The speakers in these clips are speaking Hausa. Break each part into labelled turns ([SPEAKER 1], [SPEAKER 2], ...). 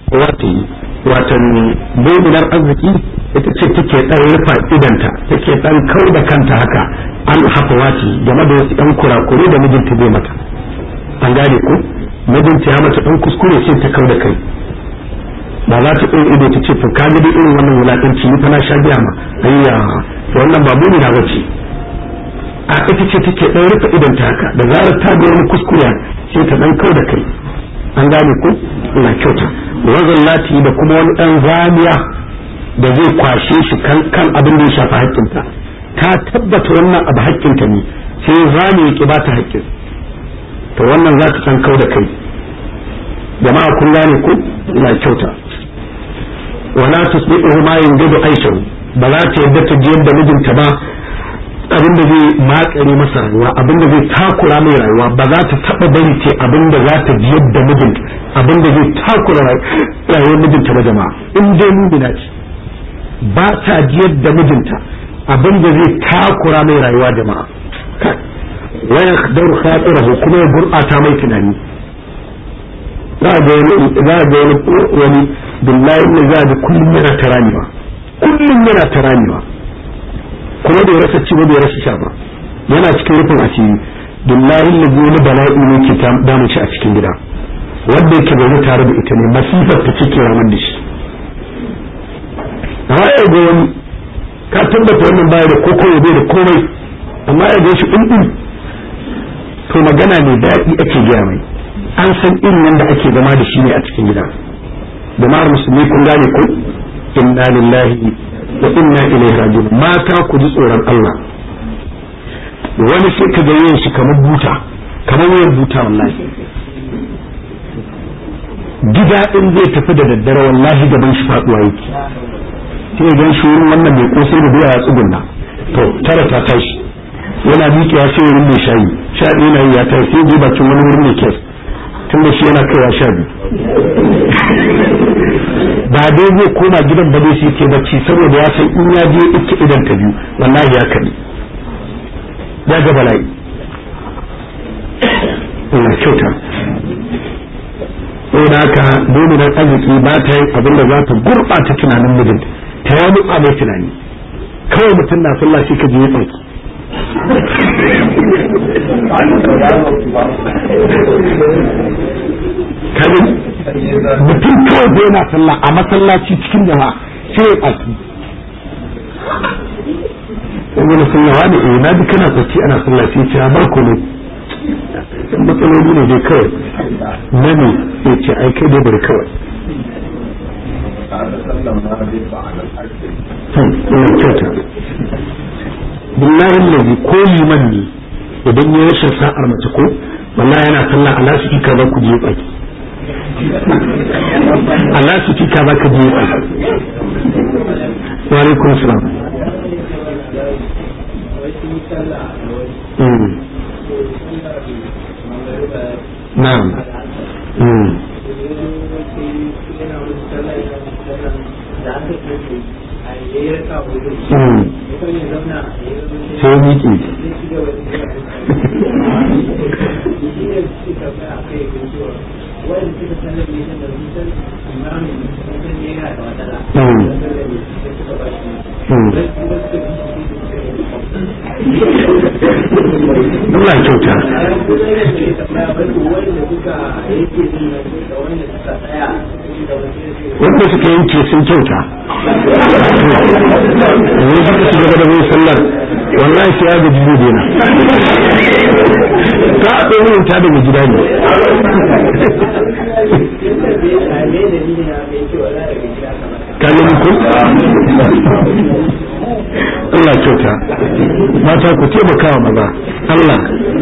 [SPEAKER 1] wata watan muminar arziki ita ce take dan rufa idanta take dan kau da kanta haka an hafawati game da wasu yan kurakure da mijinta bai mata an gane ko mijinta ya mata dan kuskure sai ta kau da kai ba za ta ɗin ido ta ce to ka ga irin wannan wulaƙanci ni fa na sha biya ma ayya to wannan ba mumina bace a ita ce take ɗan rufe idon ta haka da zarar ta ga wani kuskure sai ta ɗan kau da kai an gane ko ina kyauta wazan lati da kuma wani ɗan zamiya da zai kwashe shi kan kan abin da ya shafi haƙƙinta ta tabbata wannan abu haƙƙinta ne sai zami ya ki ba ta haƙƙin to wannan za ta san kau da kai jama'a kun gane ko ina kyauta wala tusbihu ma yunjidu aishahu ba za ta yadda ta ji yadda mijinta ba abin da zai makare masa rayuwa abin da zai takura mai rayuwa ba za ta taba bari ce abin da za ta ji yadda mijinta abin da zai takura rayuwar mijinta ba jama'a in dai mumina ce ba ta ji yadda mijinta abin da zai takura mai rayuwa jama'a wa yakhdar khatirahu kuma ya gurɓata mai tunani za a ga wani wani billahi ne za a ga kullum yana ta ramewa kullum yana ta ramewa kuma bai rasa ci ba bai rasa sha ba yana cikin rufin asiri billahi ne wani bala'i ne ke damu shi a cikin gida wanda yake zaune tare da ita ne masifar ta cike raman da shi amma ya ga wani ka tabbata wannan baya da koko ya bai da komai amma ya ga shi ɗin to magana ne daɗi ake gaya mai an san irin yadda ake zama da shi ne a cikin gida jama'ar musulmi kun gane ku inna lillahi wa inna ilaihi raji'un mata ku ji tsoron Allah wani sai ka ga yin shi kamar buta kamar wayan buta wallahi gida in zai tafi da daddare wallahi gaban shi faduwa yake sai gan shi wurin wannan mai kosai da doya ya tsugunna to tara ta tashi yana miƙewa sai wurin mai shayi sha ɗaya na yi ya tashi sai je bakin wani wurin mai kes tun da shi yana kaiwa sha biyu ba dai zai koma gidan ba dai shi ke bacci saboda ya san in ya je ike idan ta biyu wallahi ya kaɗi ya ga bala'i ina kyauta saboda haka dominan arziki ba ta yin abin da za ta gurɓata tunanin mijin ta yi wani mai tunani kawai mutum na sallah shi ka je ya tsaki kanin mutum kawai da yana sallah a masallaci cikin jama'a sai ya tsaki wani sallawa ne eh na ji kana tsaki ana sallah sai ce a barko ne matsaloli ne dai kawai na ne sai ce ai kai dai bari kawai ina kyauta billahi lazi ko liman ne idan ya rashin sa'ar mace ko wallahi yana sallah a lasu ka za ku je baki a lasu ka za ka je baki wa alaikum salam na'am sai miki Allah kyauta wanda suka yanke sun kyauta wani suka su gaba da mai sallar wallahi sai ya gaji zai dena ta a ɗaya ta daga gida ne kalin ku Allah kyauta mata ku taimaka wa maza Allah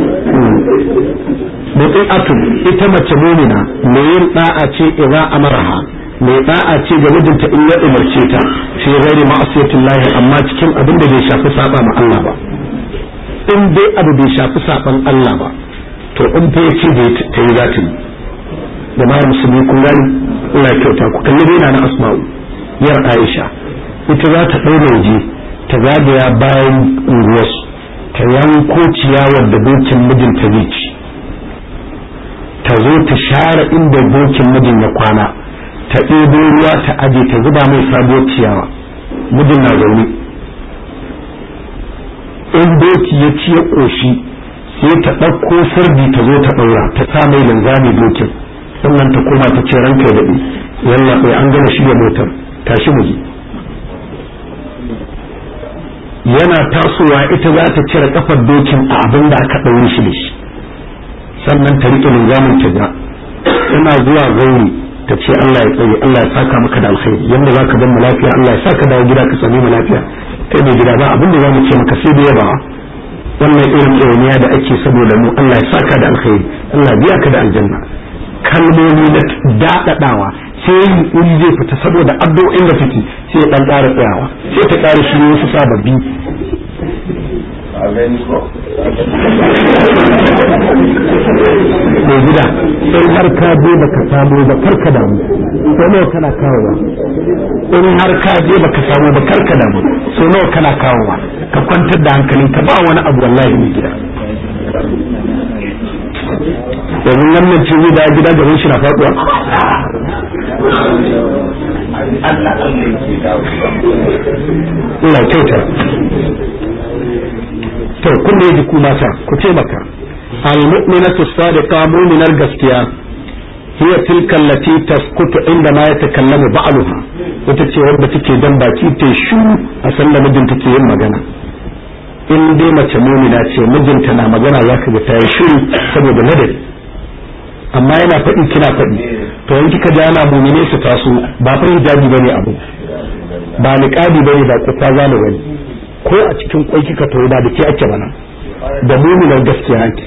[SPEAKER 1] mutum atun ita mace mumina mai yin da'a ce idza amaraha mai da'a ce ga mijinta in ya umarce ta fi ghairi ma'asiyatin lahi amma cikin abin da bai shafi saba ma Allah ba in dai abu bai shafi saban Allah ba to in fa yace da ta yi zata yi jama'ar musulmi kun gani Allah ya kyauta ku kalli dai na asma'u yar Aisha ita za ta daura waje ta zagaya bayan unguwarsu ta yanko ciyawar da dokin mijinta zai ci ta zo ta share inda dokin mijin ya kwana ta ɗebo ruwa ta aje ta zuba mai sabuwar ciyawa mijin na zaune in doki ya ci ya ƙoshi sai ta ɗauko sirdi ta zo ta ɗaura ta sa mai linzami dokin sannan ta koma ta ce ranka ya daɗe yalla bai an gama shirya motar tashi mu je yana tasowa ita za ta cire kafar dokin a abin da aka ɗaure shi da shi sannan ta riƙe linzamin ta ga ina zuwa gauri ta ce Allah ya tsaye Allah ya saka maka da alkhairi yanda za ka zama lafiya Allah ya saka dawo gida ka sami mu lafiya kai mai gida ba abin da za mu ce maka sai da yabawa wannan irin ɗauniya da ake saboda mu Allah ya saka da alkhairi Allah biya ka da aljanna kalmomi na daɗaɗawa sai yin uri zai fita saboda addu'o'in da take sai ya ɗan ƙara tsayawa sai ta ƙara shi wasu sababbi mai gida in har ka je baka samu ba karka damu so nawa kana kawowa in har ka je baka samu ba karka damu so nawa kana kawowa ka kwantar da hankalin ka ba wani abu wallahi mai gida yanzu wannan ce zai da gida gaban shi na faduwa Allah kyauta to kun da ku mata ku ce maka al-mu'minatu sadiqa mu'minar gaskiya hiya tilka allati taskutu inda ma yatakallamu ba'luha wata ce wadda take dan baki ta shu a san da mijinta ke yin magana in dai mace mu'mina ce mijinta na magana zaka ga ta yi shiru saboda ladabi amma yana faɗi kina faɗi to in kika ji ana mu'mine su taso ba fa hijabi bane abu ba niqabi bane ba kufa zalu bane ko a cikin kwai kika to ba da ke ake bana da mu'minar gaskiya ake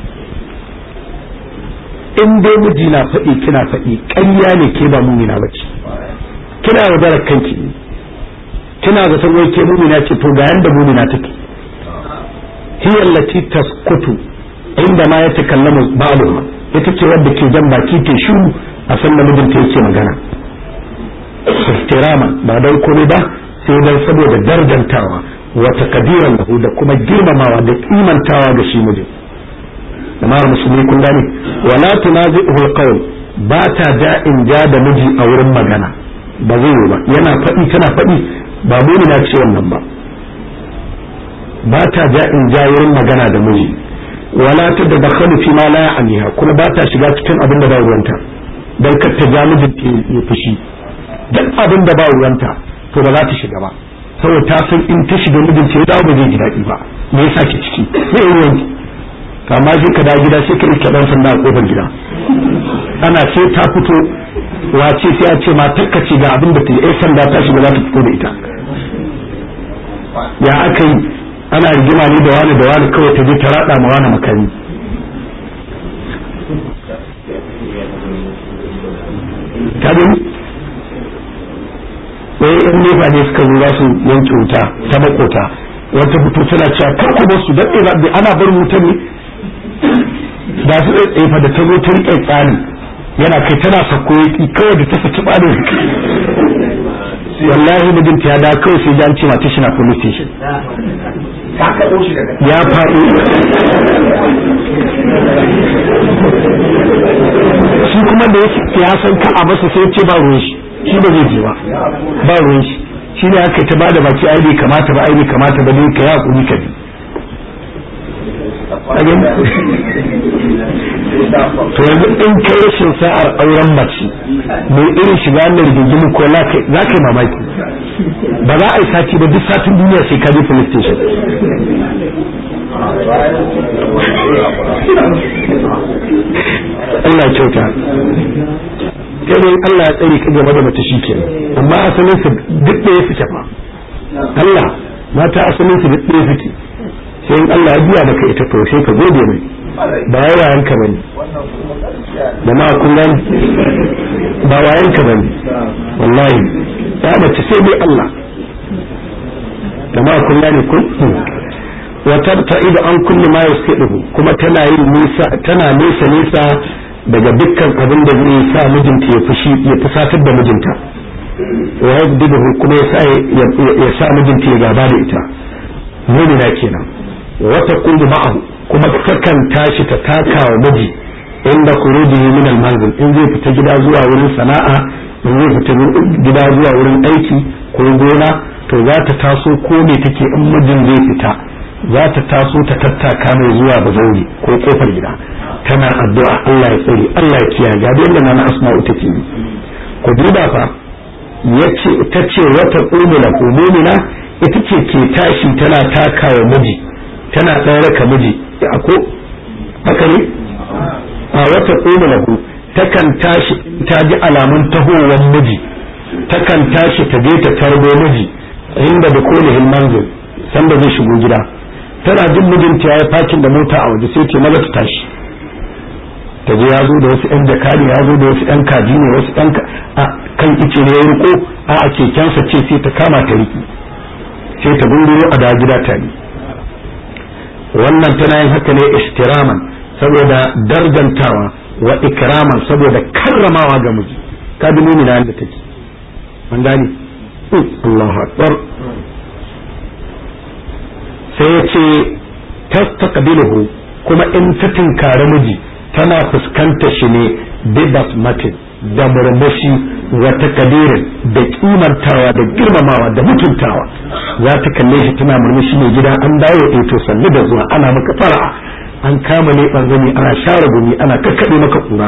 [SPEAKER 1] in dai miji na faɗi kina faɗi ƙarya ne ke ba mumina bace kina yaudarar kanki kina ga san wai ke mumina ce to ga yanda mumina take hiya allati taskutu inda ma ya takallamu ba'luha ita ce wadda ke jan baki ke shiru a san da mijinta yake magana ihtirama ba dai komai ba sai dan saboda darjantawa wa takdiran lahu da kuma girmamawa da kimantawa ga shi mijin jama'ar musulmi kun gane wala tunazi'uhu alqawl ba ta ja in ja da miji a wurin magana ba zai yi ba yana faɗi tana faɗi ba muni na ce wannan ba ba ta ja in ja wurin magana da miji wala ta da dakhalu fi ma la ya'niha kuma ba ta shiga cikin abin da ba ruwanta dan kar ta ja mijin ya fushi duk abin da ba ruwanta to ba za ta shiga ba saboda ta san in ta shiga mijin ce ya dawo ba zai ji daɗi ba me yasa ki ciki me ruwanki kama shi ka da gida sai ka rike dan sanda a kofar gida ana sai ta fito wace sai a ce ma takkace ga abin da ta yi sanda ta shiga za ta fito da ita ya aka yi ana rigima ne da wani da wani kawai ta je ta rada ma wani makami ta gani wai yan nefa ne suka zo za su yanke wuta ta makota wata fito tana cewa kar ku bar su daɗe ana bar wutar ne da su tsaye fa da ta zo ta riƙe tsani yana kai tana sako yaki kawai da ta saki ɓarin wallahi mijinta ya da kawai sai an ce mata shi na police station ya faɗo shi kuma da ya san ka a masa sai ce ba ruwan shi shi ba zai je ba ba ruwan shi shi ne aka ta bada baki ai bai kamata ba ai bai kamata ba dai ka yi hakuri ka bi to yanzu in kai rashin sa'ar auren mace mai irin shiga nan rigingimu ko za ka yi mamaki ba za a yi sati ba duk satin duniya sai ka je police station Allah kyauta kai Allah ya tsare ka game da mace shi kenan amma asalin su duk da ya suke fa Allah mata asalin su duk da ya suke sai in Allah ya biya maka ita to sai ka gode mai ba wayan ka bane da ma kun gani ba wayan ka bane wallahi ya mace sai dai Allah da ma kun gani kun wa tabta'idu an kulli ma yasqiduhu kuma tana yin nisa tana nesa nesa daga dukkan abin da zai sa mijinta ya fushi ya fusatar da mijinta wa yabdidu kuma ya sa ya sa mijinta ya gaba da ita mu'mina kenan wata kullu ma'ahu kuma takan tashi ta taka wa miji inda khurujihi min al-manzil in zai fita gida zuwa wurin sana'a in zai fita gida zuwa wurin aiki ko gona to za ta taso ko me take in mijin zai fita za ta taso ta tattaka mai zuwa bazauri ko kofar gida tana addu'a Allah ya tsare Allah ya kiyaye ga yadda na asma'u take yi ku duba fa yace ta ce wata umula umumina ita ce ke tashi tana takawa miji tana ɗaure ka miji ko haka ne a wata umula takan tashi ta ji alamun tahowar miji takan tashi ta je ta tarbo miji inda da kolihin manzil sanda zai shigo gida tana jin mijinta ya yi fakin da mota a waje sai ce maza ta tashi ta je ya zo da wasu yan jakari ya zo da wasu yan kaji ne wasu yan kan ice ne ya riko a a kekensa ce sai ta kama ta riki sai ta gunguro a da gida ta ne wannan tana yin haka ne istiraman saboda darjantawa wa ikraman saboda karramawa ga miji ka bi mumina yadda take an gane Allahu akbar sai ya ce tastaqbiluhu kuma in ta tinkari miji tana fuskanta shi ne bibas matin da murmushi wa takadirin da kimantawa da girmamawa da mutuntawa za ta kalle shi tana murmushi mai gida an dawo eh to sannu da zuwa ana maka fara'a an kama ne zani ana share gumi ana kakkaɓe maka kura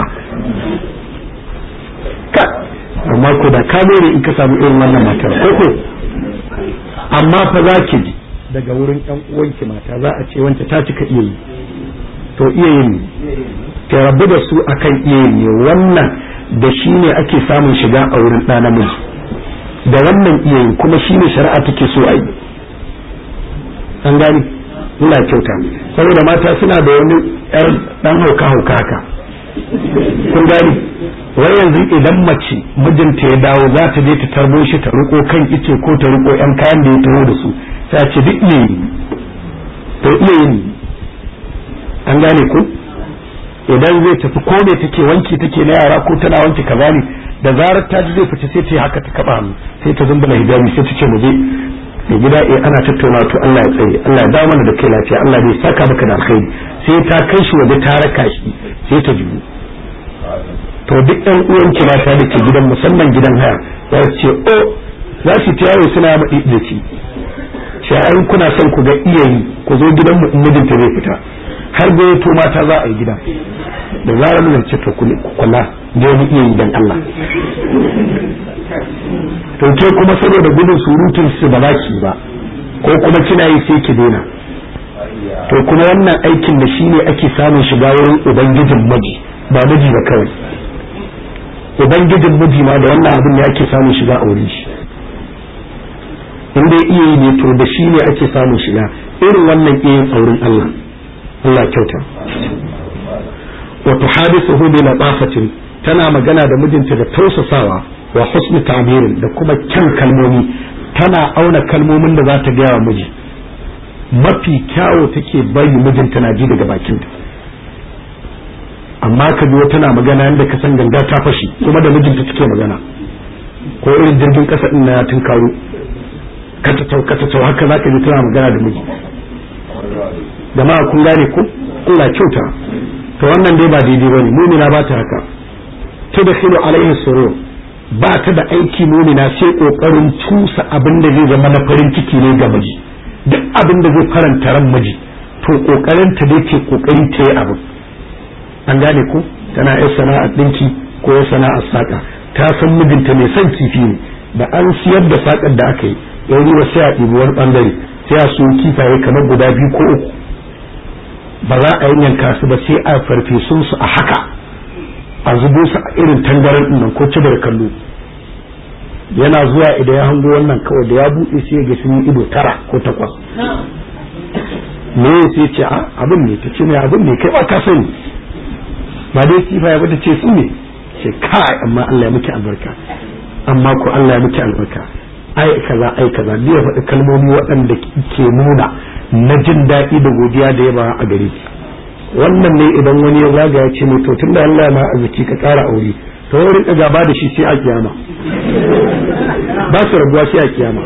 [SPEAKER 1] ka amma ko da ka ne in ka samu irin wannan matar ko ko amma fa za ki ji daga wurin ƴan uwanki mata za a ce wance ta cika iya yi to iya yin ta rabu da su akan iya yin ne wannan da shi ne ake samun shiga a wurin ɗa namiji da wannan iya yin kuma shi ne shari'a take so a yi an gani ina kyauta saboda mata suna da wani yar dan hauka hauka haka kun gani wai yanzu idan mace mijinta ya dawo za ta je ta tarbo shi ta riko kan ice ko ta riko yan kayan da ya taho da su sai ce duk iya yi to iya yin an gane ku idan zai tafi ko me take wanki take na yara ko tana wanki kaza ne da zarar ta ji zai fita sai ta yi haka ta kaba hannu sai ta zumbula hijabi sai ta ce mu je mai gida eh ana tattauna to Allah ya tsaye Allah ya dawo mana da kai lafiya Allah bai saka maka da alkhairi sai ta kai shi waje ta raka shi sai ta juyu to duk ɗan uwan ki mata da ke gidan musamman gidan haya za su ce o za su ta yawo suna maɗi da ki sai kuna son ku ga iyayi ku zo gidan mu in mijinta zai fita har gayyato mata za a yi gida da zarar mun ce to kula da wani iyayi dan Allah to ke kuma saboda gudun surutun su ba za ki ba ko kuma kina yi sai ki daina to kuma wannan aikin da shi ne ake samun shiga wurin ubangijin miji ba miji ba kawai ubangijin miji ma da wannan abin ne ake samun shiga a wurin shi in dai iya yi ne to da shi ne ake samun shiga irin wannan iya a wurin Allah Allah kyauta wa tuhadithuhu bi latafatin tana magana da mijinta da tausasawa wa husni ta'birin da kuma kyan kalmomi tana auna kalmomin da za ta gaya wa miji mafi kyawo take bari mijinta na ji daga bakinta amma ka biyo tana magana yadda ka san ganga ta fashi kuma da mijinta take magana ko irin jirgin kasa din na ya tunkaro katatau katatau haka za ka ji tana magana da miji jama'a kun gane ko Allah kyauta to wannan dai ba daidai bane mumina ba ta haka tudkhilu alaihi surur ba ta da aiki mumina sai kokarin tusa abin da zai zama na farin ciki ne ga miji duk abin da zai faranta ran miji to kokarin ta dai ce kokari ta yi abin an gane ko tana yin sana'ar dinki ko yin sana'ar saka ta san mijinta mai son kifi ne da an siyar da sakar da aka yi yau riba sai a ɗibi wani bangare sai a so kifaye kamar guda biyu ko uku ba za a yanka su ba sai a farfesun su a haka a zubo su a irin tangaran nan ko ci da kallo yana zuwa idan ya hango wannan kawai da ya buɗe sai ga sun yi ido tara ko takwas me sai ce a abin ne ta ce mai abin ne kai ba ka sani ba dai kifa ya bata ce su ne ce kai amma Allah ya miki albarka amma ko Allah ya miki albarka ai kaza ai kaza da ya faɗi kalmomi waɗanda ke nuna na jin daɗi da godiya da yaba a gare ki wannan ne idan wani ya zaga ya ce mai to tunda Allah ma arziki ka ƙara aure to wurin ka gaba da shi sai a kiyama ba su rabuwa sai a kiyama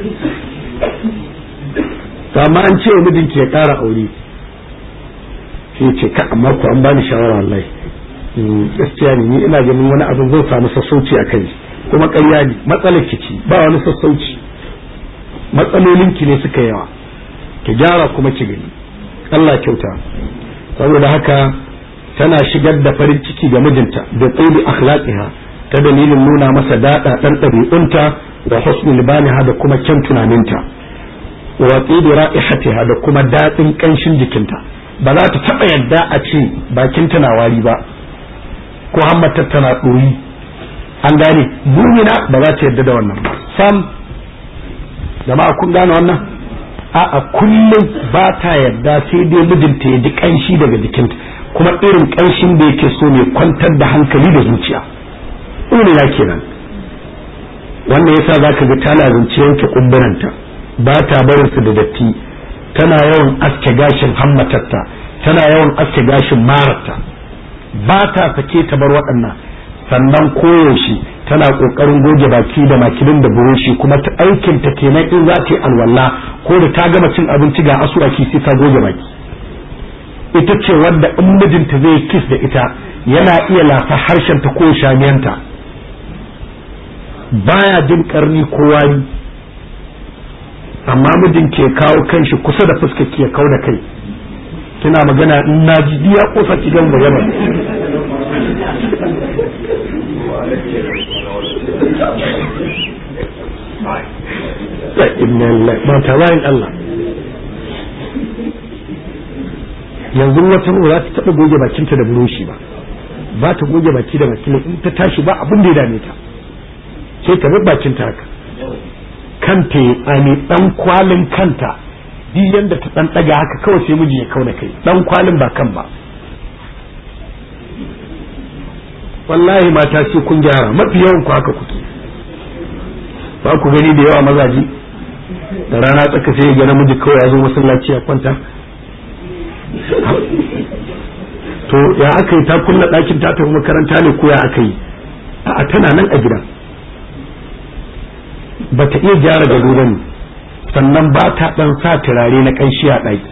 [SPEAKER 1] amma an ce mijinki ya ƙara aure sai ce ka amma ku an bani shawara wallahi gaskiya ne ni ina ganin wani abin zai samu sassauci a kai kuma ƙarya ne matsalar ki ci ba wani sassauci matsalolin ki ne suka yawa ki gyara kuma ki gani Allah kyauta saboda haka tana shigar da farin ciki ga mijinta da tsoli akhlaqiha ta dalilin nuna masa dada dan ɗabi'unta da husnul baniha da kuma kyan tunaninta wa tsibi ra'ihatiha da kuma daɗin ƙanshin jikinta ba za ta taɓa yadda a ce bakinta na wari ba ko hammatar tana ɗoyi an gane mumina ba za ta yadda da wannan ba sam jama'a kun gane wannan a'a kullum ba ta yadda sai dai mijinta ya ji ƙanshi daga jikinta kuma irin ƙanshin da yake so ne kwantar da hankali da zuciya mumina kenan wannan yasa zaka ga tana zance yanke kumburanta ba ta barin su da datti tana yawan aske gashin hammatarta tana yawan aske gashin mararta ba ta sake ta bar waɗannan sannan koyaushe tana ƙoƙarin goge baki da makilin da burushi kuma ta aikin ta kenan in za ta yi alwala ko da ta gama cin abinci ga asuwaki sai ta goge baki ita ce wadda in mijinta zai kis da ita yana iya lafa harshen ta ko shamiyanta baya jin karni ko wari amma mijin ke kawo kanshi kusa da fuskar ke kawo da kai kina magana in na ji ya kosa ki gan magana inna lillahi ba ta bayan Allah yanzu wata ba za ta taɓa goge bakinta da buroshi ba ba ta goge baki da makilin in ta tashi ba abin da ya dame ta sai ta bar bakinta haka kanta ya tsami dan kwalin kanta duk yanda ta dan daga haka kawai sai miji ya kauna kai dan kwalin ba kan ba wallahi mata sai kun gyara mafi yawan ku haka kuke ba ku gani da yawa mazaji da rana tsaka sai ga namiji kawai ya zo masallaci ya kwanta to ya aka yi ta kulla ɗakin ta tafi makaranta ne ko ya aka yi a tana nan a gidan ba ta iya gyara gado ba ne sannan ba ta ɗan sa turare na ƙanshi a ɗaki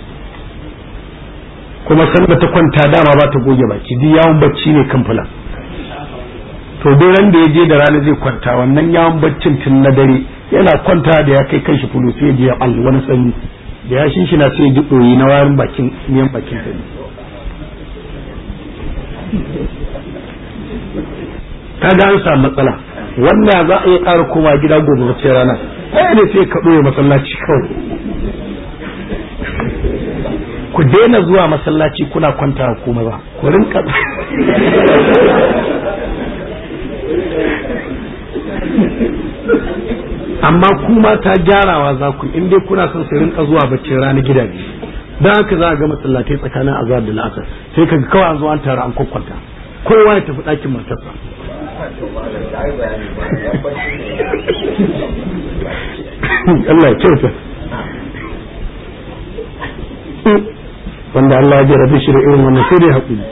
[SPEAKER 1] kuma sanda ta kwanta dama ba ta goge baki duk yawon bacci ne kan fula to duk ran da ya je da rana zai kwanta wannan yawon baccin tun na dare yana kwanta da ya kai kanshi fulu sai ya je ya ɓalli wani sanyi da ya shin na sai ya ji ɗoyi na warin bakin miyan bakin sa ta ga an samu matsala wannan za a iya ƙara koma gida gobe wace rana ai ne sai ka ɗoye masallaci kawai ku daina zuwa masallaci kuna kwanta ko maza ku rinka amma kuma ta gyarawa za ku in dai kuna son su rinka zuwa baccin rana gidaje don haka za a ga masallatai tsakanin azhar da la'asar sai ka kawai an zo an tara an kwakwanta kowa ya tafi ɗakin matarsa Allah ya kyauta wanda Allah ya jarabe shi da irin wannan sai dai haƙuri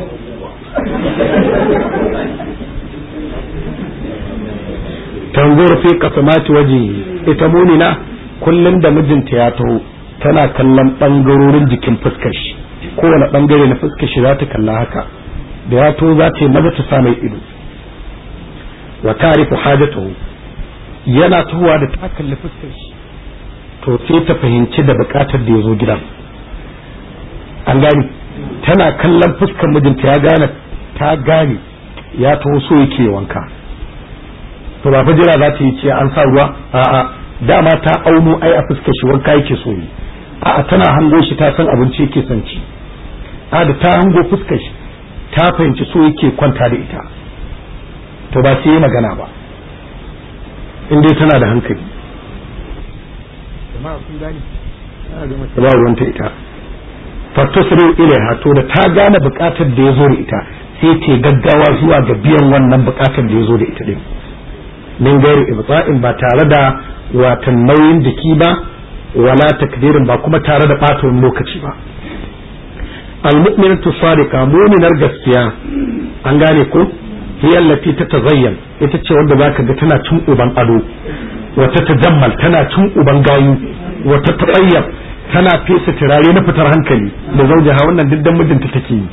[SPEAKER 1] tanzur fi qasamati waje ita munina kullum da mijinta ya taho tana kallon bangarorin jikin fuskar shi kowane bangare na fuskar shi za ta kalla haka da ya to za ta yi maza ta sa mai ido wa tarifu hajatahu yana tuhuwa da ta kalli fuskar shi to sai ta fahimci da bukatar da ya zo gidan an gane tana kallon fuskar mijinta ya gane ta gane ya taho so yake wanka to ba jira za ta yi ce an sa ruwa a'a dama ta auno ai a fuskar shi wanka yake so yi a'a tana hango shi ta san abinci yake son ci a da ta hango fuskar shi ta fahimci so yake kwanta da ita to ba sai yi magana ba in dai tana da hankali jama'a kun gani ba ruwanta ita fattasru ilaiha to da ta gane bukatar da ya zo da ita sai ta gaggawa zuwa ga biyan wannan bukatar da ya zo da ita din min gairi ibta'in ba tare da watan nauyin jiki ba wala takdirin ba kuma tare da ɓata lokaci ba almu'minatu sadiqa mu'minar gaskiya an gane ko hiya allati tatazayyan ita ce wanda zaka ga tana cin uban ado wata tajammal tana cin uban gayu wata tabayyab tana fesa turare na fitar hankali da zaujaha wannan duk dan mijinta take yi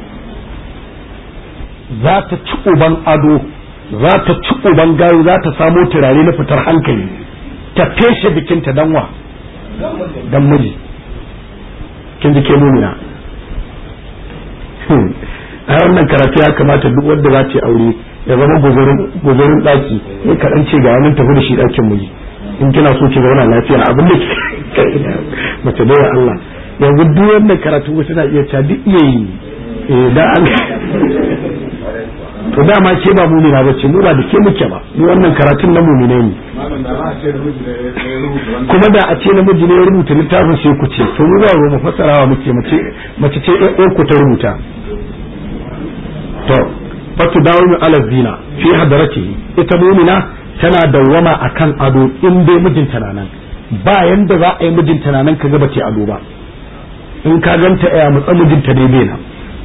[SPEAKER 1] za ta ci uban ado za ta ci uban gayo za ta samo turare na fitar hankali ta feshe bikinta dan wa dan miji kin ji ke mumina a wannan karatu ya kamata duk wanda za ta aure ya zama guzurin daki ne kaɗan ce ga wani tafi da shi ɗakin miji in kina so ki zauna lafiya abin da mace da Allah yanzu duk wannan karatu wasu na iya ta duk iya yi da an to dama ke ba mumina ba ce mu ba da ke muke ba ni wannan karatun na mumine ne kuma da a ce namiji ne ya rubuta littafin sai ku ce to mu ba mu fassarawa muke mace mace ce ɗan ku ta rubuta to fatu dawo ala zina fi hadaratihi ita mumina tana dawwama akan ado in dai mijinta na nan ba yanda za a yi mijinta na nan kaga bace ado ba in ka ganta ya mutsa mijinta dai bai nan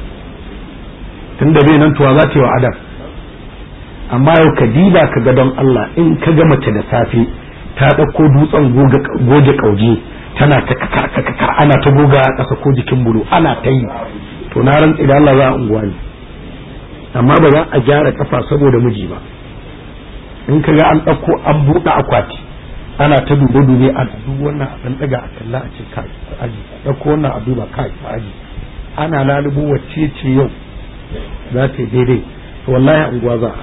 [SPEAKER 1] tunda bai nan tuwa za ta yi wa adam amma yau ka diba ka ga don Allah in ka ga mace da safe ta ɗauko dutsen goge kauje tana ta kakar kakar ana ta goga a ƙasa ko jikin bulu ana ta yi to na rantsi da Allah za a unguwa ne amma ba za a gyara kafa saboda miji ba in ka ga an ɗauko an buɗe akwati ana ta dube dube a duk wannan a ɗaga a kalla a ce kai aji ɗauko wannan a duba kai aji ana lalubo wacce ce yau za ta yi daidai to wallahi unguwa za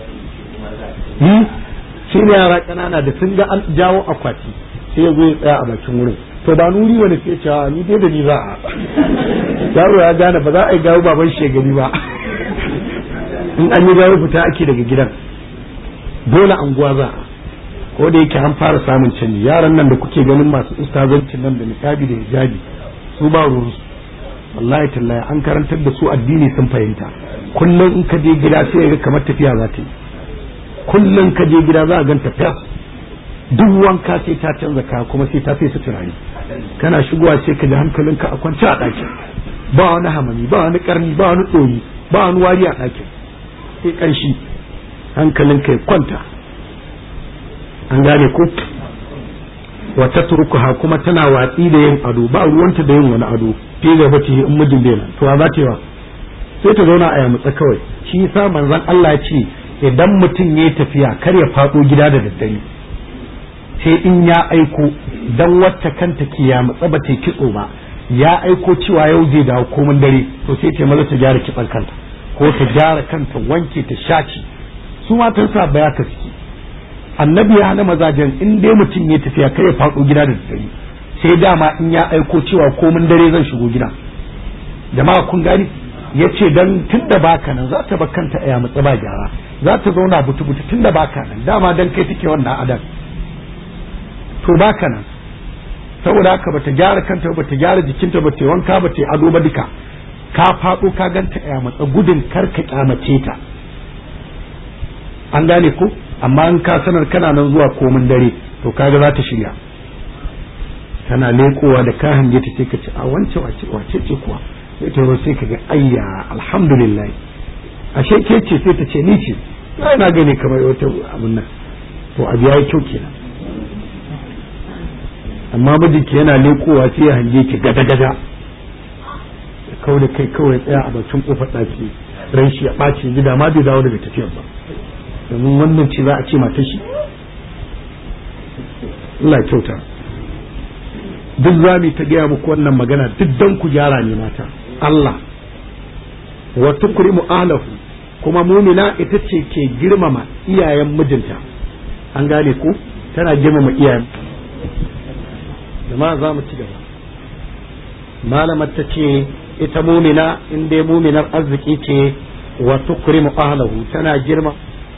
[SPEAKER 1] a shi ne yara ƙanana da sun ga an jawo akwati sai ya zo ya tsaya a bakin wurin to ba nuri wani sai cewa ni dai da ni za a yaro ya gane ba za a yi gawo baban shi gani ba in an yi gawo fita ake daga gidan dole anguwa za a ko da yake an fara samun canji yaran nan da kuke ganin masu ustazancin nan da nisabi da hijabi su ba ruwansu wallahi tallahi an karantar da su addini sun fahimta kullum in ka je gida sai ga kamar tafiya za ta yi kullum ka je gida za a ganta fes duk wanka sai ta canza kaya kuma sai ta fesa turare kana shigowa sai ka ji hankalinka a kwance a ɗakin ba wani hamami ba wani karni ba wani ɗoyi ba wani wari a ɗakin sai ƙanshi hankalinka ya kwanta an gane ko wata turkuha kuma tana watsi da yin ado ba ruwanta da yin wani ado fi gaba ce in mijin bai nan to za ta yi wa sai ta zauna a yamutsa kawai shi yasa manzon Allah ya ce idan mutum ya tafiya kar ya faɗo gida da daddare sai in ya aiko dan wacce kanta ke ya mutsa ba ta kitso ba ya aiko cewa yau zai dawo komin dare to sai ta maza ta gyara kitsan kanta ko ta gyara kanta wanke ta shaci su matan sa baya ka suke annabi ya hana mazajen in dai mutum ya tafiya kar ya faɗo gida da daddare sai dama in ya aiko cewa komin dare zan shigo gida jama'a kun gani ya ce dan tun da baka nan za ta kanta a yamutsa ba gyara za ta zauna butu-butu tun da baka nan dama dan kai take wannan adan to baka nan saboda haka bata gyara kanta bata gyara jikinta bata wanka bata ado ba duka ka faɗo ka ganta a yamutsa gudun kar ka kyamace ta an gane ko amma in ka sanar kana nan zuwa komin dare to kaga za ta shirya tana lekowa da ka hange ta sai ka ce a wance wace wace ce kuwa sai ta sai ka ga ayya alhamdulillah ashe ke ce sai ta ce ni ce ai na gane kamar wata abun nan to abu yayi kyau kenan amma mijinki yana lekowa sai ya hange ki gada gada ya kawo da kai kawai tsaya a bakin kofar ɗaki ran shi ya ɓaci gida ma bai dawo daga tafiyar ba domin wannan ce za a ce mata shi Allah kyauta duk za mu ta gaya muku wannan magana duk dan ku gyara ne mata Allah wa tukrimu ahlahu kuma mumina ita ce ke girmama iyayen mijinta an gane ku tana girmama iyayen jama'a za mu ci gaba malamar ta ce ita mumina in dai muminar arziki ce wa tukrimu ahlahu tana girma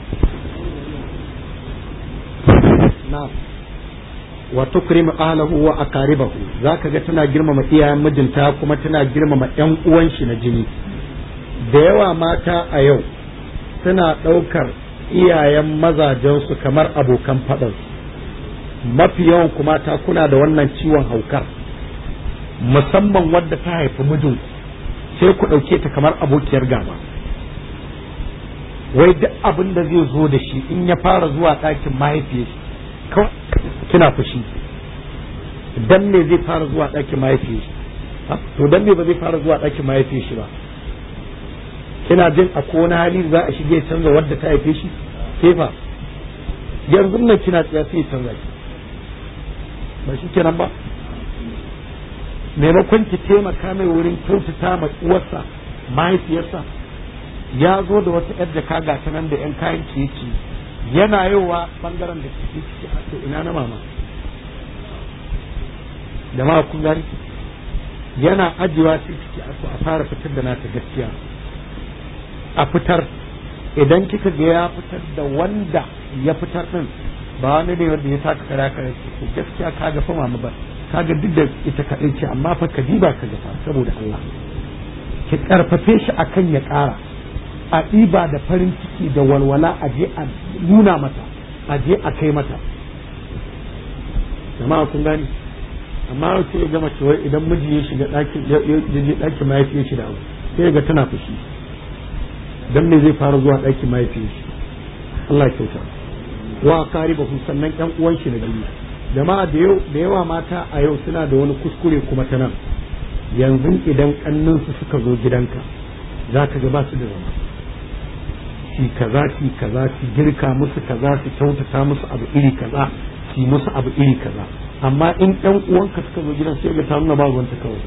[SPEAKER 1] na'am wa tukrimu ahlahu wa aqaribahu zaka ga tana girmama iyayen mijinta kuma tana girmama ƴan uwan shi na jini da yawa mata a yau suna ɗaukar iyayen mazajensu kamar abokan faɗan mafi yawan kuma ta kuna da wannan ciwon haukar musamman wadda ta haifi mijin sai ku ɗauke ta kamar abokiyar gaba wai duk abin da zai zo da shi in ya fara zuwa ɗakin mahaifiyarsa kawai kina fushi dan me zai fara zuwa ɗakin mahaifiyar shi to dan me ba zai fara zuwa ɗakin mahaifiyar shi ba kina jin a wani hali za a shige canza wadda ta haife shi ke fa yanzu nan kina tsaya sai canza ki ba shi kenan ba maimakon ki taimaka mai wurin kyautata ma uwarsa mahaifiyarsa ya zo da wata yar jaka ga ta nan da yan kayan ciye yana yowa bangaren da kike ciki a to ina na mama jama'a kun gani yana ajiyewa sai ciki a to a fara fitar da nata gaskiya a fitar idan kika ga ya fitar da wanda ya fitar din ba wani ne wanda ya saka kara kare ko gaskiya ka ga fa mama ba ka ga duk da ita kaɗai ce amma fa ka diba ka ga saboda Allah ki karfafe shi akan ya ƙara a ɗiba da farin ciki da walwala a je a nuna mata a je a kai mata jama'a kun gani amma sai ya gama cewa idan miji ya shiga ɗakin ya je ɗakin mahaifiyar shi da abu sai ga tana fushi dan me zai fara zuwa ɗakin mahaifiyar shi Allah kyauta wa karibahu sannan ƴan uwan shi na biyu jama'a da yau da yawa mata a yau suna da wani kuskure kuma ta nan yanzu idan kannansu suka zo gidanka za ka ga ba su da zama ki kaza ki kaza ki girka musu kaza ki kyautata musu abu iri kaza ki musu abu iri kaza amma in ɗan uwanka suka zo gidan sai ga ta nuna ba ruwanta kawai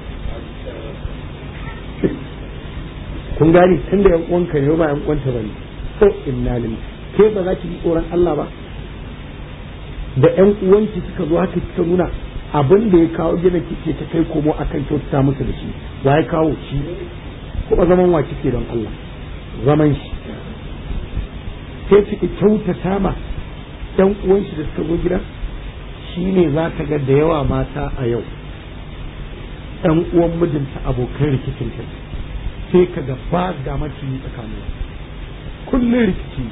[SPEAKER 1] kun gani tunda yan uwanka ne ba yan uwanta bane ko inna lillahi ke ba za ki bi tsoron Allah ba da ƴan uwanki suka zo haka kika nuna abin da ya kawo gina kike ta kai komo akan kyautata musu da shi wa ya kawo shi kuma zaman wa kike don Allah zaman shi sai kike kyautata ma ƴan uwanki da suka zo gida shine za ka ga da yawa mata a yau ƴan uwan mijinta abokan rikicin ta sai ka ga ba ga maciji tsakanin kullum rikici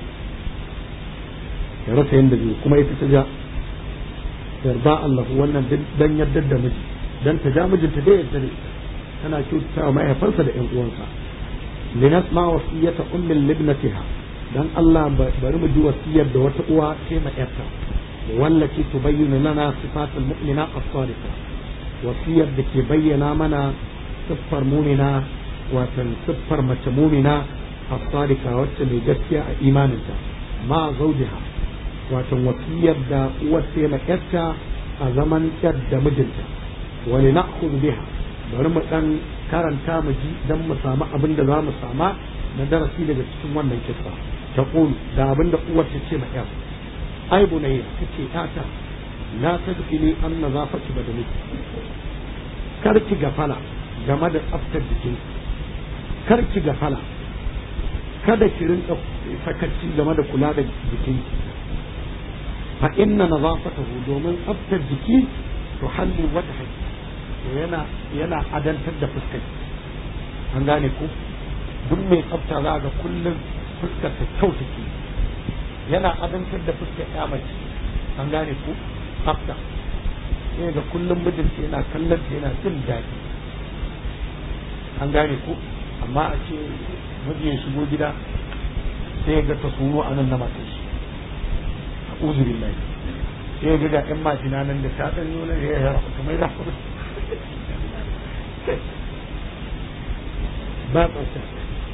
[SPEAKER 1] ya rasa yadda zai kuma ita ta ja yarda Allah wannan dan yardar da miji dan ta ja mijinta da yadda ne tana kyautata wa mahaifarsa da ƴan uwansa linasma wasiyata ummil libnatiha dan Allah bari mu ji wasiyar da wata uwa ce ma yarta wallati tubayyinu lana sifatul mu'mina as-sadiqa wasiyar da ke bayyana mana siffar mumina watan siffar mace mumina as-sadiqa wacce mai gaskiya a imaninta ma zaujiha watan wasiyar da uwar sai na yarta a zaman yar da mijinta wani na biha bari mu dan karanta mu ji dan mu samu abin da za mu sama na darasi daga cikin wannan kissa ta da abin da uwar ta ce ma yar ai bunayya kace tata la tadfili an nazafati badaliki kar ki gafala game da tsaftar jikin kar ki gafala kada ki rinka sakaci game da kula da jikin fa inna nazafatahu domin tsaftar jiki to halli wajhi yana yana adantar da fuskar an gane ku duk mai tsafta za ga kullum fuskar ta kyau take yana adantar da fuskar ya mace an gane ku tsafta sai ga kullum mijinta yana kallon ta yana jin daɗi an gane ku amma a ce miji ya shigo gida sai ga ta sunu a nan na matar shi a uzu billahi sai ga ga ƴan majina nan da ta ɗan nuna ya yi rafa kamar da ba tsafta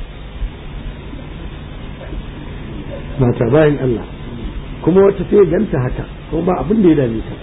[SPEAKER 1] mata bayan Allah kuma wata sai ganta haka kuma ba abin da ya dame ta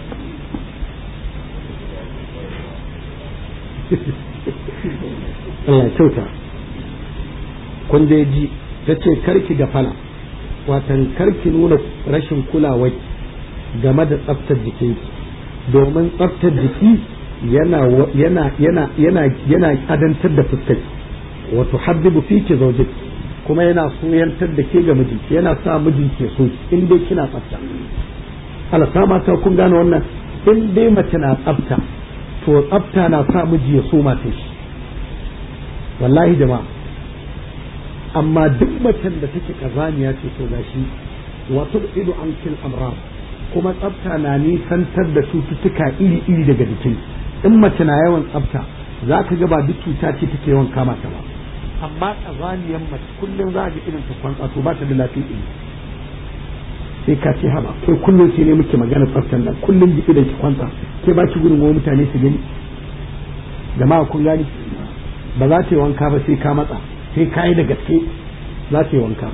[SPEAKER 1] Allah kyauta kun dai ji ta ce karki da fala watan karki nuna rashin kulawa game da tsaftar jikinki domin tsaftar jiki yana yana yana yana yana adantar da fuskar wato habbibu fiki zaujik kuma yana soyantar da ke ga mijinki yana sa mijinki so in dai kina tsafta Allah sa mata kun gane wannan in dai mace na tsafta to tsafta na sa miji ya so mata shi wallahi jama'a amma duk macen da take kazaniya ce to gashi wato ido an kil amrar kuma tsafta na nisantar da cututtuka iri-iri daga jikin in mace na yawan tsafta za ka ga ba duk cuta ce take yawan kama ta ba amma kazaniyar mace kullum za ga irin ta kwantsa to ba ta da lafiya iri sai ka ce haba kai kullum sai ne muke magana tsaftar nan kullum jiki da ki kwanta ke ba ki gudun mutane su gani jama'a kun gani ba za ta yi wanka ba sai ka matsa sai ka yi da gaske za ta yi wanka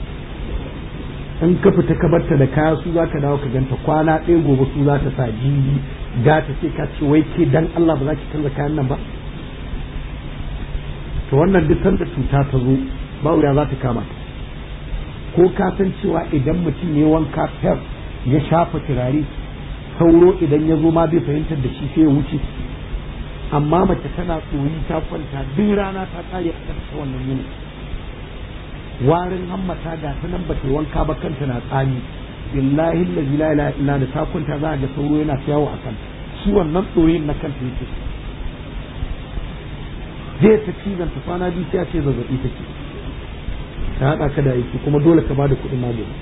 [SPEAKER 1] in ka fita ka barta da kaya su za ka dawo ka ganta kwana ɗaya gobe su za ta sa jibi ga ta sai ka ce wai ke dan Allah ba za ki canza kayan nan ba to wannan duk sanda cuta ta zo ba wuya za ta kama ta ko ka san cewa idan mutum ya wanka fer ya shafa turare sauro idan ya zo ma bai fahimtar da shi sai ya wuce amma mace tana tsoyi ta kwanta duk rana ta kare a kan wannan yini warin hammata ga ta nan ba ta wanka ba kanta na tsami billahi allazi la ilaha illa da ta kwanta za a ga sauro yana yawo a kanta shi wannan tsoyin na kanta yake zai ta cizon ta kwana biyu sai a ce zazzabi take ta haɗa ka da aiki kuma dole ka bada kuɗin magani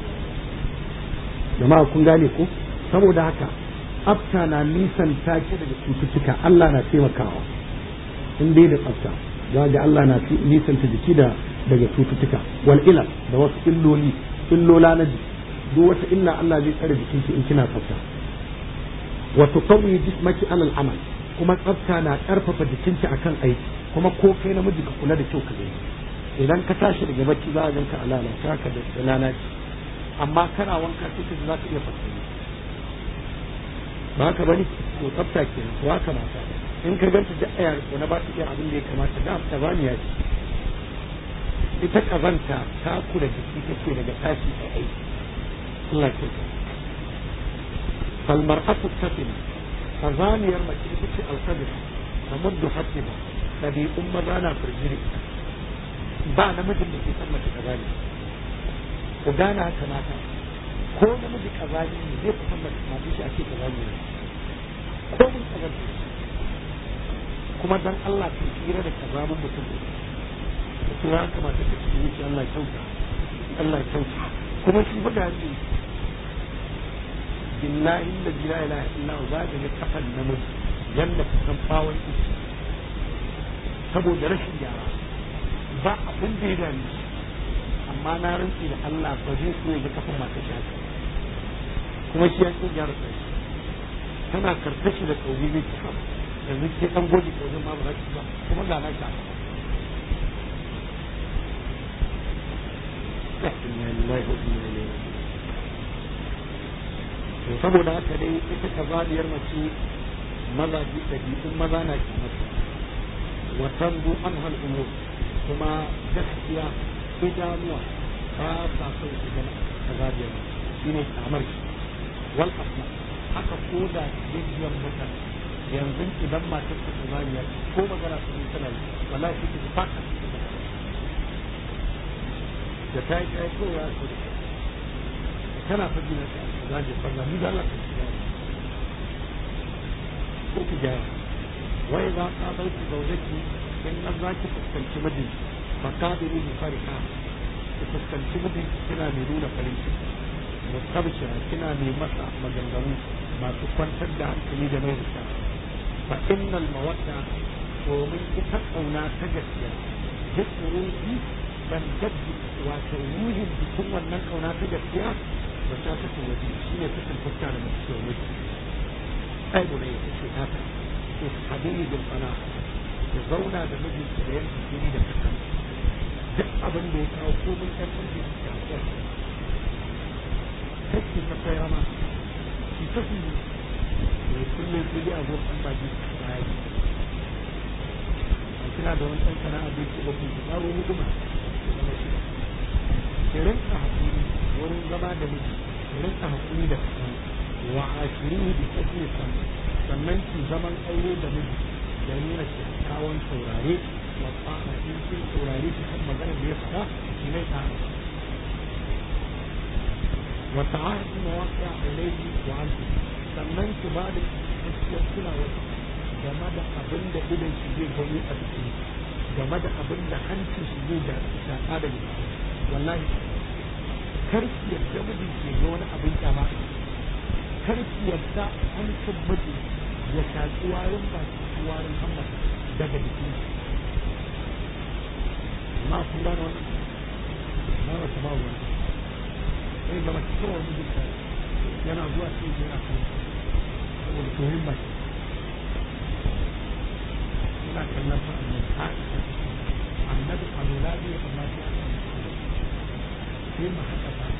[SPEAKER 1] jama'a kun gane ko saboda haka tsafta na nisan take daga cututtuka Allah na taimakawa in dai da tsafta za ga Allah na nisan ta jiki da daga cututtuka wal ilal da wasu illoli illola na jiki duk wata illa Allah zai tsare jikinki in kina tsafta wa tuqawwi jismaki alal amal kuma tsafta na karfafa jikinki akan aiki kuma ko kai namiji ka kula da kyau ka gani idan ka tashi daga bacci za a ganka a lalace haka da lalace amma kana wanka sai ka za ka iya fasari ba haka bane to tsafta kenan to haka mata in ka ganta da ayar ko na ba ta iya abin da ya kamata da ta bani ya ce ita kazanta ta kula jiki take daga tashi a aiki Allah ya kyauta falmar'atu tafin kazaniyar mace ita ce alqadr tamuddu hatiba ɗabi'un maza na firjiri ba namijin da ke san mace kazani ku gane haka mata ko namiji kazani ne zai fi san mace mace shi ake kazani ne ko mun kazani kuma dan Allah ka tsira da kazamin mutum da kuma ya kamata ka tsira shi Allah ya kyauta Allah ya kyauta kuma shi fa da ni billahi la ilaha illa huwa za ka ga kafan namiji yanda ka san bawon iski saboda rashin gyara ba abin da ya dame amma na rantsi da Allah ba zai so ya ga kafin masu shafi kuma shi ya ce gyara sai tana karkashi da kauri ne ki kam yanzu ke dan goji kaurin ma ba za ki ba kuma ga na sha to saboda haka dai ita kazaliyar mace maza ji ɗabi'un maza na kimanta وتنبو عنها الأمور كما gaskiya idanuwa ba sa son su gana kazabiyar shi ne kamar wal asma haka ko da jijiyar mutane yanzu idan matar ta kazabiya ko magana su yi tana yi wala shi ta faka da ta yi kai ko ya so da kana fadi na kazabiyar banza ni da Allah ta shiga ko ki gyara وإذا قابلت زوجتي إن ذاك تستنشي مدي فقابلي بفرحة تستنشي مدي كنا نرون فريش مستبشرة كنا نمسع مجنون ما تكون تدع كني جميلك فإن المودة ومن تتقونا تجسيا جسم روحي من جد وتروهم بكم من كونا تجسيا وشاكة الوجه شيء تسل فتانا من السوء أي بني تسل habili bil qana ya zauna da mijinki da yanki jini da kasa duk abin da ya kawo komai ɗan ƙarfi su ta ƙwar kake ta tsaya ma ki ta su ne kullum su a zuwa ɗan baki su ta yi a kina da wani ɗan sana'a bai ce ba ku ki ƙaro hukuma ki zama shi ki rinka haƙuri wurin zama da miji ki rinka haƙuri da kasa wa ashiri bi kasri sannan ki zaman aure da miji da nuna kyakkyawan saurare wa tsara in kin saurare ki kan maganar da ya faɗa ki mai ta wa ta'ahdu mawaqi'a ilayhi wa anti sannan ki ba da gaskiyar kulawa game da abin da idan shi zai gani a cikin game da abin da hancin shi zai da shaƙa da jiki wallahi kar ki yadda mijin ke ga wani abin kyama kar ki yadda hancin mijin ya shaƙi warin ba su warin hamma daga jikin amma kun gane wannan na wata ba wani
[SPEAKER 2] sai zama kowa mijinta yana zuwa sai yana kan saboda tohin mai yana kallon sa annabi ha annabi alula ne amma sai aka sai mu haka ba